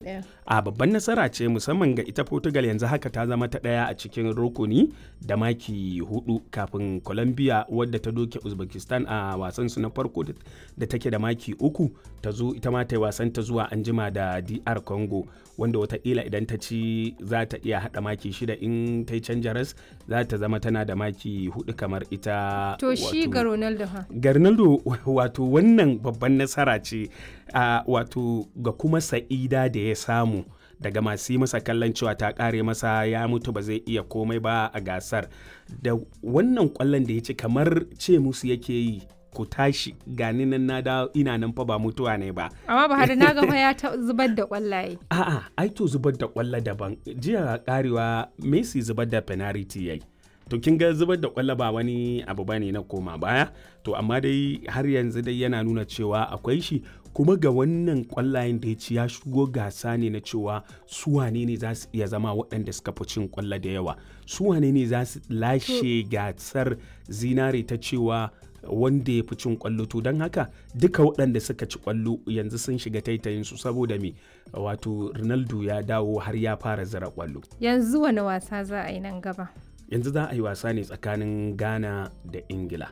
ɗaya. a babban nasara ce musamman ga ita portugal yanzu haka ta zama ta ɗaya a cikin rukuni da maki hudu kafin colombia wadda ta doke uzbekistan a wasan su na farko da take da maki uku ta zo ita ma ta yi wasan ta zuwa anjima da dr congo wanda watakila idan ta ci za ta iya hada maki shida in ta yi canja ras za ta zama tana da maki hudu kamar ita To shi ga Ronaldo ha. ga Ronaldo wato wannan babban nasara ce a wato ga kuma sa'ida da ya samu daga masu yi masa kallon cewa ta kare masa ya mutu ba zai iya komai ba a gasar da wannan kwallon da ya ci kamar ce musu yake yi ku tashi gani nan na da ina nan fa ba mutuwa ne ba Amma Buhari na ga fa ya ta zubar da kwallaye. a'a ai to zubar da kwallo daban jiya karewa Messi zubar da penalty yayi to kin ga zubar da kwallo ba wani abu bane na koma baya to amma dai har yanzu dai yana nuna cewa akwai shi kuma ga wannan kwallayen da ya ci ya shigo gasa ne na cewa su wane ne za su iya zama waɗanda suka fi cin kwallo da yawa su wane ne za su lashe gasar zinare ta cewa wanda ya fi cin kwallo to don haka duka waɗanda suka ci kwallo yanzu sun shiga taitayin su saboda me wato ronaldo ya dawo har ya fara zira kwallo Yanzu wani wasa za a yi nan gaba. yanzu za a yi wasa ne tsakanin ghana da ingila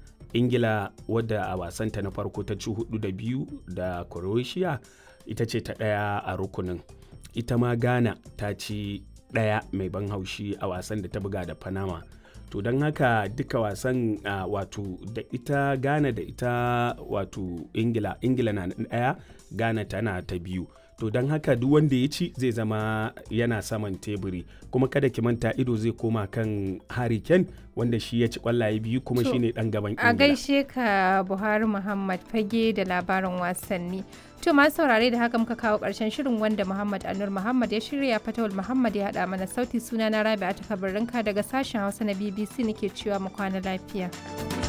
ingila wadda a wasanta na farko ta ci hudu da biyu da croatia ita ce ta ɗaya a rukunin ita ma ghana ta ci ɗaya mai ban haushi a wasan da ta buga da panama to don haka duka wasan uh, wato da ita ghana da ita wato ingila ingila na ɗaya ghana tana ta biyu to don haka duk wanda ya ci zai zama yana saman teburi kuma kada ki manta ido zai koma kan Harry Kane wanda shi ya ci kwallaye biyu kuma To, shine dan gaban A Ingila. gaishe ka Buhari Muhammad fage da labarin wasanni. To masu saurare da haka muka kawo ƙarshen shirin wanda Muhammad Anur Muhammad ya shirya Fatawul Muhammad ya haɗa mana sauti suna na Rabi'a ta daga sashen Hausa na BBC nake cewa mu kwana lafiya.